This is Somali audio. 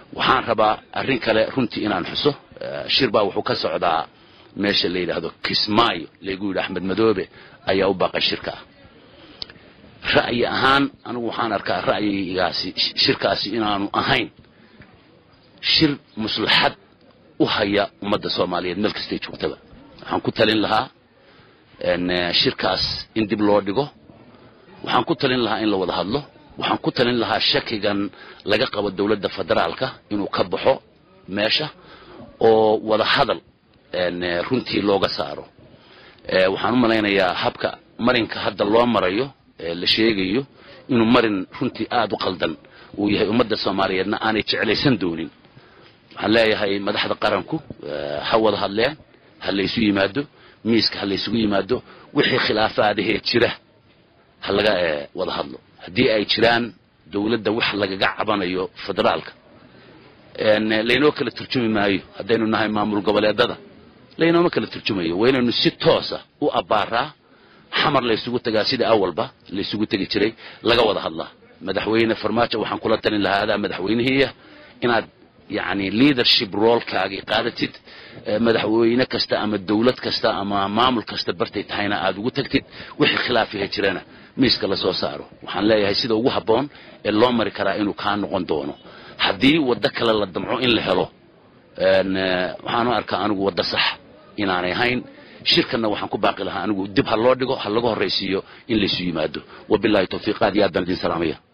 waxaan rabaa arrin kale runtii inaan xuso shir baa wuxuu ka socdaa meesha la yidhaahdo kismaayo laygu yidhi axmed madoobe ayaa u baaqay shirka ah ra'yi ahaan anigu waxaan arkaa ra'yigaasi shirkaasi inaanu ahayn shir maslaxad u haya ummadda soomaaliyeed meel kastay joogtaba waxaan ku talin lahaa shirkaas in dib loo dhigo waxaan ku talin lahaa in la wada hadlo waxaan ku talin lahaa shakigan laga qabo dowladda federaalka inuu ka baxo meesha oo wada hadal runtii looga saaro waxaan u malaynayaa habka marinka hadda loo marayo la sheegayo inuu marin runtii aada u qaldan uu yahay ummadda soomaaliyeedna aanay jeclaysan doonin waxaan leeyahay madaxda qaranku ha wada hadleen ha laysu yimaado miiska ha laysugu yimaado wixii khilaafaadahee jira ha laga wada hadlo haddii ay jiraan dowladda wax lagaga cabanayo federaalka laynoo kala turjumi maayo haddaynu nahay maamul goboleedada laynooma kala turjumayo waa inaynu si toosa u abbaaraa xamar laysugu tagaa sida awalba laysugu tegi jiray laga wada hadlaa madaxweyne farmaajo waxaan kula talin lahaa adaa madaxweynihiiya inaad yani leadership roolkaagii qaadatid madaxweyne kasta ama dowlad kasta ama maamul kasta bartay tahayna aad ugu tagtid wixii khilaafiha jirana miiska lasoo saaro waxaan leeyahay sida ugu habboon ee loo mari karaa inuu kaa noqon doono haddii waddo kale la damco in la helo waxaanu arkaa anigu waddo sax inaanay ahayn shirkanna waxaan ku baaqi lahaa anigu dib ha loo dhigo ha laga horraysiiyo in laysu yimaado wabilahi tawfiiq aad iyo aad baan idin salaamaya